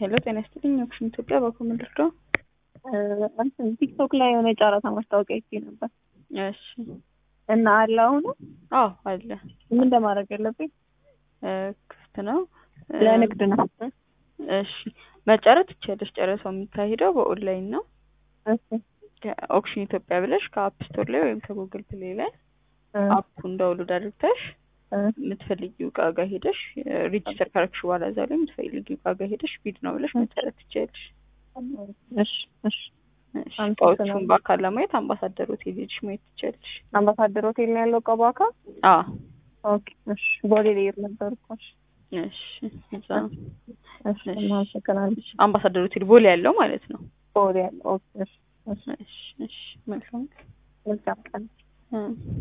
ሄሎ ጤና ይስጥልኝ። ኦክሽን ኢትዮጵያ በኮምን ልርዳው? እንትን ቲክቶክ ላይ የሆነ የጨረታ ማስታወቂያ ይቼ ነበር እሺ። እና አለ አሁኑ አዎ አለ። ምን እንደማድረግ ያለብኝ? ክፍት ነው። ለንግድ ነው። እሺ መጨረስ ትችያለሽ። ጨረታው የሚካሄደው በኦንላይን ነው። እሺ ኦክሽን ኢትዮጵያ ብለሽ ከአፕ ስቶር ላይ ወይም ከጉግል ፕሌይ ላይ አፑን ዳውንሎድ አድርግተሽ የምትፈልጊው እቃ ጋር ሄደሽ ሬጂስተር ካረግሽ በኋላ እዛ ላይ የምትፈልጊው እቃ ጋር ሄደሽ ቢድ ነው ብለሽ መጨረስ ትችያለሽ። እሺ እሺ እሺ እቃዎቹን በአካል ለማየት አምባሳደር ሆቴል ሄደሽ ማየት ትችያለሽ። አምባሳደር ሆቴል ነው ያለው እቃው በአካል? አዎ ኦኬ እሺ። ቦሌ ልሄድ ነበር እኮ። እሺ እሺ እዛ ነው። እሺ አመሰግናለሁ። አምባሳደር ሆቴል ቦሌ ያለው ማለት ነው። ቦሌ ያለው ኦኬ እሺ እሺ እሺ እሺ መልካም መልካም ቀን። እ